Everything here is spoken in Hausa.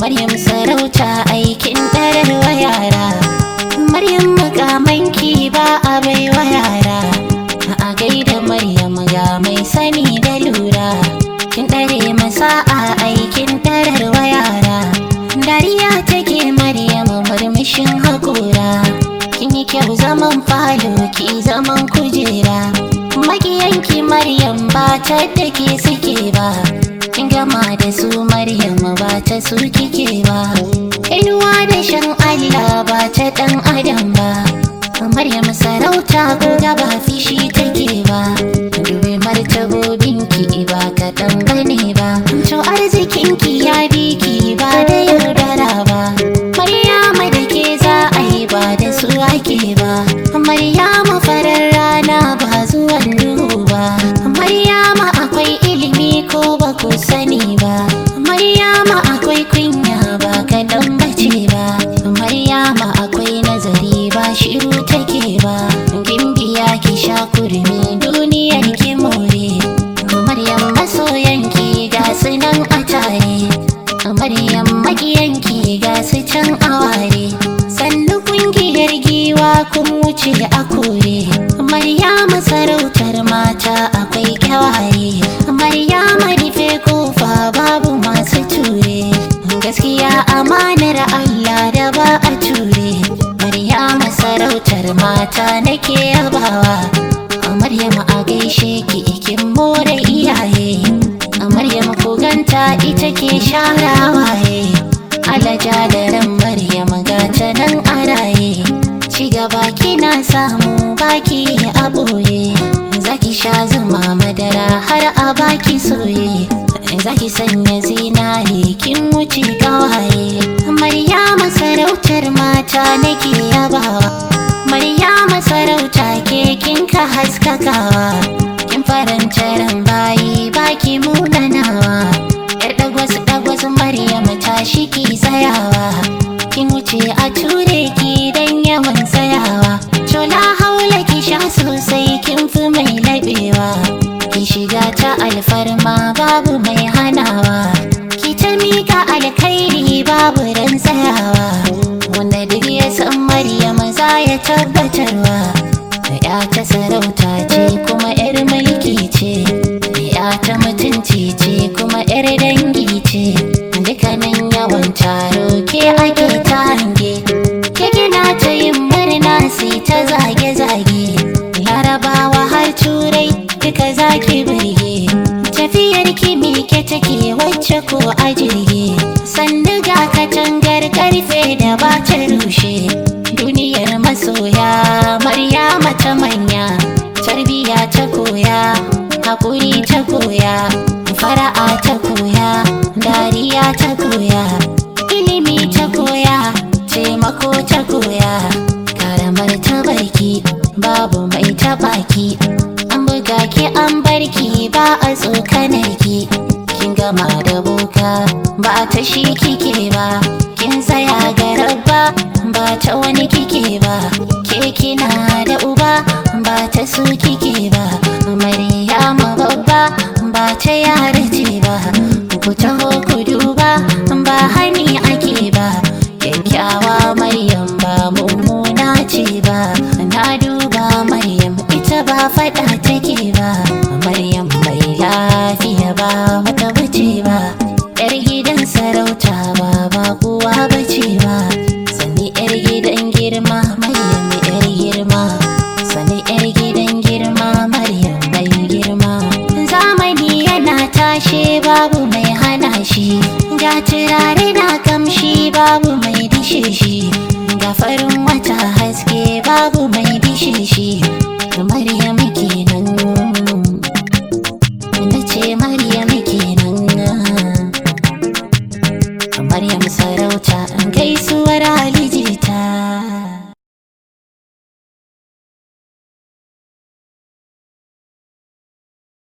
Maryam sarauta aikin ɗararwa yara Maryam makamanki ba a baiwa yara A gaida Maryam ga mai sani da lura Kin ɗare masa a aikin ɗararwa yara Dariya take Maryam murmushin haƙura Kin yi kyau zaman falo ki zaman kujera Makiyanki Maryam ba ta da ke suke ba Kin gama da su Maryam ba ta su kike ba Inuwa da shan Allah ba ta ɗan adam ba Maryam sarauta ko da ba fishi take ba Dube martabobinki ba kaɗan bane ba To arzikinki ya bi ki ba da yaudara ba Maryama da ke za a yi ba da su ake ba Maryama farar rana ba zuwan duhu ba Maryama akwai ilimi ko ba ku sani ba Maryama akwai kunya ba kaɗan bace ba Maryama akwai nazari ba shiru take ba Gimbiya ki sha kurmi duniyar ki more Maryam masoyanki ga su nan a tare Maryam makiyanki ga su can a ware Sannu kungiyar giwa kun wuce a kore Maryama sarautar mata akwai kyawaye Maryama rufe kofa babu masu ture Gaskiya amanar Allah da ba a ture Maryama sarautar mata nake yabawa Maryam a gaishe ki ikin more iyaye Maryam ku ganta ita ke sharawaye Alaja da ran Maryam gata nan a raye Ci gaba kina samu baki a ɓoye Zaki sha zuma madara har a baki soye Zaki sanya zinare kin wuce kawaye Maryama sarautar mata nake yabawa Maryama sarauta ke kin ka haskakawa Kin faranta ran bayi baki munanawa Yar dagwas dagwas Maryam tashi ki tsayawa Kin wuce a ture ki dan yawan tsayawa Cola haula ki sha sosai kin fi mai laɓewa Ki shiga ta alfarma babu mai hanawa Ki ta mika alkhairi babu ran tsayawa Wanda duk ya san Maryam za ya tabbatarwa Ya ta sarauta ce kuma 'yar mulki ce Ya ta mutunci ce kuma 'yar dangi ce Dukkanin yawan taro ke ake ta hange Ke gina ta yin murna sai ta zage-zage Larabawa har turai duka zaki birge Tafiyar ki mike take wacce ko a jirge Sannu ga katangar karfe da ba ta rushe Duniyar masoya Maryama ta manya Tarbiya ta koya Hakuri ta koya Fara'a ta koya Dariya ta koya Ilimi ta koya Taimako ta koya Karamar ta barki Babu mai taɓaki An buga ki an barki ba a tsokanar ki Kin gama da boka ba ta shi kike ba Kin tsaya ga rabba ba ta wani kike ba Ke kina da uba ba ta su kike ba Maryama babba ba ta yara ce ba Ku taho ku duba ba hani ake ba Kyakkyawa Maryam ba mummuna ce ba Na duba Maryam ita ba faɗa take ba Maryam mai lafiya ba wata bace ba Yar gidan sarauta ba ba kowa bace ba Sani yar gidan girma Maryam yar girma Sani yar gidan girma Maryam mai girma Zamani yana tashe babu mai hana shi Ga turare na kamshi babu mai dishe shi Ga farin wata haske babu mai dishe shi Maryam kenan Na ce Maryam kenan